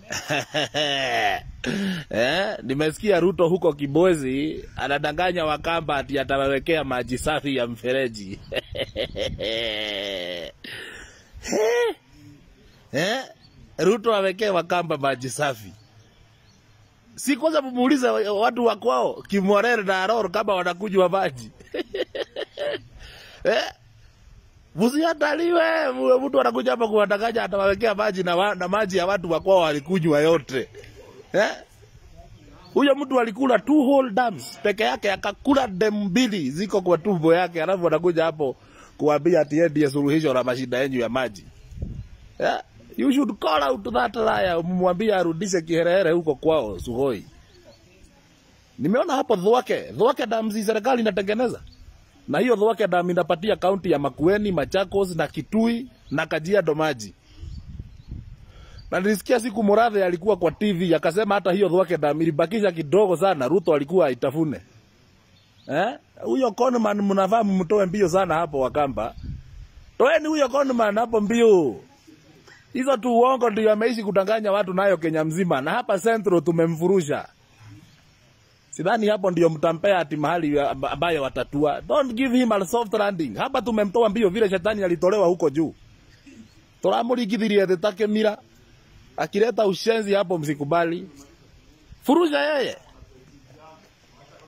eh, nimesikia Ruto huko Kibwezi anadanganya Wakamba ati atawawekea maji safi ya mfereji eh, Ruto awekee Wakamba maji safi. Si kwanza mumuulize watu wa kwao Kimorere na Aroro kama wanakunywa maji eh? Msihataliwe, mtu anakuja hapa kuwadanganya atawawekea maji na, wa, na maji ya watu wa kwao walikunywa yote eh? Huyo mtu alikula two whole dams peke yake, akakula dem mbili ziko kwa tumbo yake, alafu anakuja hapo kuambia ati yeye ndiye suluhisho la mashida yenyu ya maji yeah? You should call out that liar, umwambie arudishe kiherehere huko kwao Sugoi. Nimeona hapo Thwake, Thwake dams serikali inatengeneza na hiyo Thwake dam inapatia kaunti ya Makueni, Machakos na Kitui na Kajiado maji. Na nilisikia siku Murathe alikuwa kwa TV akasema hata hiyo Thwake dam ilibakisha kidogo sana, Ruto alikuwa aitafune. Eh? Huyo Conman mnafaa mtoe mbio sana hapo Wakamba. Toeni huyo Conman hapo mbio. Hizo tu uongo ndio ameishi kudanganya watu nayo Kenya mzima, na hapa Central tumemfurusha. Sidhani hapo ndio mtampea ati mahali ambayo watatua. Don't give him a soft landing. Hapa tumemtoa mbio vile shetani alitolewa huko juu. Turamurigithirie thĩ ta kĩmira. Akileta ushenzi hapo msikubali. Furusha yeye.